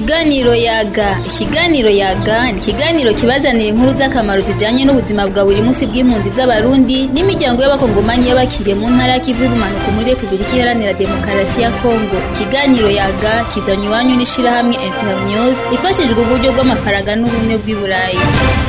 Ikiganiro yaga ikiganiro yaga ni ikiganiro kibazanira inkuru z'akamaro zijanye n'ubuzima bwa buri munsi bw'impunzi z'abarundi n'imiryango y'abakongomani y'abakiriye mu ntara y'ikivu y'ubumanuko muri repubulika iharanira demokarasi ya kongo ikiganiro yaga kizanye iwanyu n'ishirahamwe internews ifashijwe uburyo bw'amafaranga n'ubumwe bw'i burayi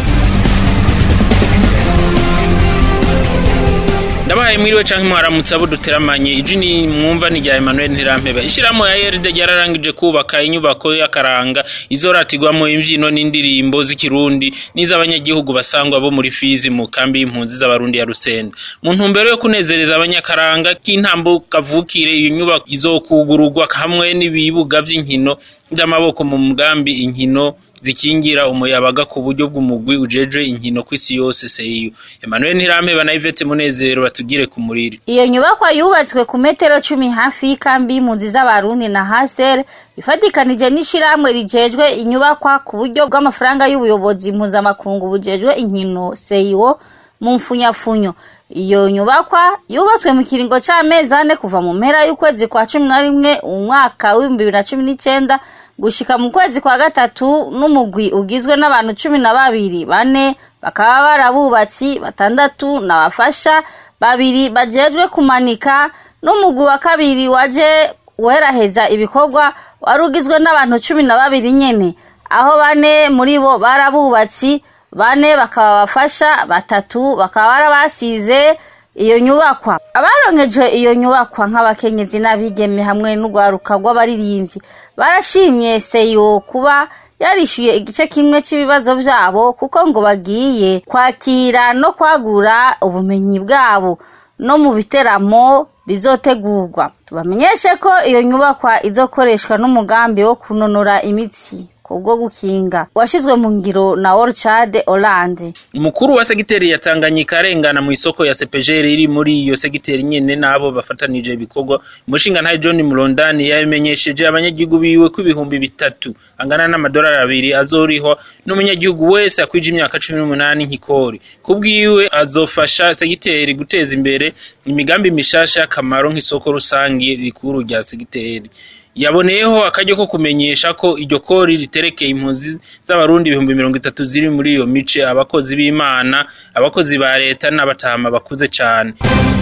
ndabahaye mwiriwe canke mwaramutse abo duteramanye iji ni mwumva ni rya Emmanuel Ntirampeba ishiramo ya YRD ryararangije kubaka inyubako y'akaranga izoratirwamo imvyino n'indirimbo z'ikirundi n'iz'abanyagihugu basangwa bo muri Fizi mu kambi y'impunzi z'abarundi ya Rusenda mu ntumbero yo kunezereza abanyakaranga k'intambo kavukire iyo nyubako izokugururwa hamwe n'ibibuga vy'inkino vy'amaboko mu mugambi inkino zikingira umuyabaga ku buryo bw'umugwi ujejwe inkino kw'isi yose seyu Emmanuel Ntirampeba na Yvette Munezero batugire ku muriri Iyo nyubakwa yubatswe ku metero cumi hafi y'ikambi y'impunzi z'abarundi na Haser ifatikanije n'ishirahamwe rijejwe inyubakwa ku buryo bw'amafaranga y'ubuyobozi mpuzamakungu bujejwe inkino seyo mu mfunyafunyo iyo nyubakwa yubatswe mu kiringo c'amezi ane kuva mu mpera y'ukwezi kwa cumi na rimwe umwaka w'ibihumbi bibiri na cumi n'icenda gushika mu kwezi kwa gatatu n'umugwi ugizwe n'abantu cumi na babiri bane bakaba barabubatsi batandatu n'abafasha babiri bajejwe kumanika n'umugwi wa kabiri waje weraheza ibikorwa wari ugizwe n'abantu cumi na babiri nyene aho bane muri bo barabubatsi bane bakaba bafasha batatu bakaba barabasize iyo nyubakwa abaronkejwe iyo nyubakwa nk'abakenyezi n'abigeme hamwe n'urwaruka rw'abaririmbyi barashimye seyo kuba yarishyuye igice kimwe cy'ibibazo byabo kuko ngo bagiye kwakira no kwagura ubumenyi bwabo no mu biteramo bizotegurwa tubamenyeshe ko iyo nyubakwa izokoreshwa n'umugambi wo kunonora imitsi kubwo gukinga washizwe mu ngiro na Orchard Hollande umukuru wa segiteri ya Tanganyika arengana mu isoko ya CPGR iri muri iyo segiteri nyene nabo bafatanije ibikorwa umushinga ntaye John Mulondani yamenyesheje abanyagihugu biwe ko ibihumbi bitatu angana n'amadolari abiri azorihwa n'umunyagihugu wese akwije imyaka cumi n'umunani nk'ikori kubwiwe azofasha segiteri guteza imbere imigambi mishasha y'akamaro nk'isoko rusangi rikuru rya segiteri yaboneyeho akaryo ko kumenyesha ko iryo kori riterekeye impunzi z'abarundi ibihumbi mirongo itatu ziri muri iyo mice abakozi b'imana abakozi ba leta n'abatama bakuze cane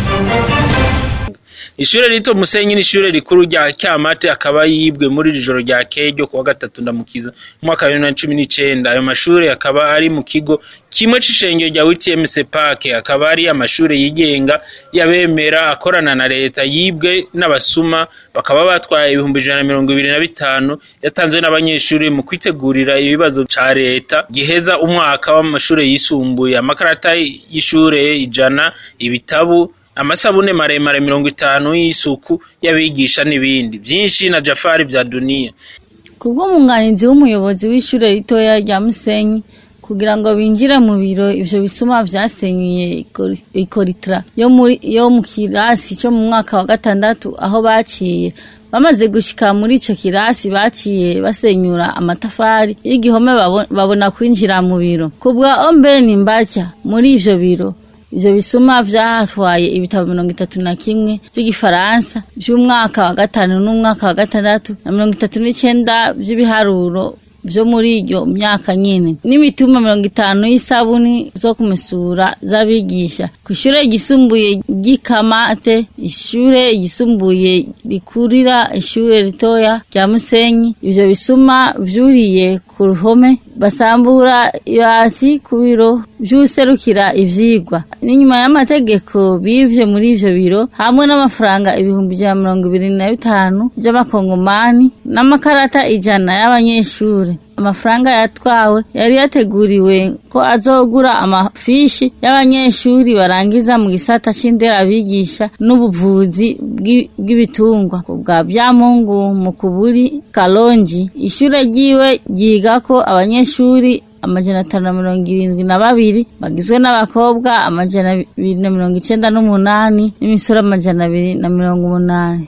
ishure rito musenyi ni ishure rikuru rya kyamate akaba yibwe muri iri joro rya kejo kuwa gatatu ndamukiza umwaka wa bibiri na cumi n'icenda ayo mashure akaba ari mu kigo kimwe c'ishengero rya wtmc park akaba ari amashure yigenga yabemera akorana na leta yibwe n'abasuma bakaba batwaye ibihumbi ijana na mirongo ibiri na bitanu yatanzwe n'abanyeshuri mu kwitegurira ibibazo ca leta giheza umwaka w'amashure yisumbuye amakarata y'ishure ijana ibitabu amasabune maremare mirongo itanu y'isuku y'abigisha n'ibindi byinshi na jafari vya duniya kubw'umwunganizi w'umuyobozi w'ishure ritoya rya musenyi kugira ngo binjire mu biro ivyo bisuma vyasenyuye ikoritra yo muri yo mu kirasi cyo mu mwaka wa gatandatu aho baciye bamaze gushika muri ico kirasi baciye basenyura amatafari y'igihome babona kwinjira mu biro kubwa ombeni mbaca muri ivyo biro ivyo bisuma vyatwaye ibitabo mirongo itatu na kimwe vy'igifaransa vy'umwaka wa gatanu n'umwaka wa gatandatu na mirongo itatu n'icenda vy'ibiharuro vyo muri iyo myaka nyene n'imituma mirongo itanu y'isabuni zo kumesura z'abigisha ku ishure ryisumbuye ry'ikamate ishure ryisumbuye rikurira ishure ritoya rya musenyi ivyo bisuma vyuriye ku ruhome basambura ibati ku biro vy'userukira ivyigwa n'inyuma y'amategeko bivye muri ivyo biro hamwe n'amafaranga ibihumbi ijana mirongo ibiri na bitanu vy'amakongomani n'amakarata ijana y'abanyeshure amafaranga yatwawe yari yateguriwe ko azogura amafishi y'abanyeshuri barangiza mu gisata c'inderabigisha n'ubuvuzi bw'ibitungwa ku bwa byamungu mu kuburi kalonji ishure ryiwe ryigako abanyeshuri amajana atanu na mirongo irindwi na babiri bagizwe n'abakobwa amajana abiri na mirongo icenda n'umunani n'imisoro amajana abiri na mirongo umunani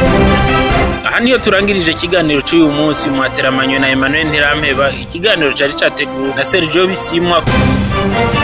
aha niyo turangirije ikiganiro cy'uyu munsi mwateramanywe na Emmanuel Ntirampeba ikiganiro cyari cyateguwe na Sergio Bisimwa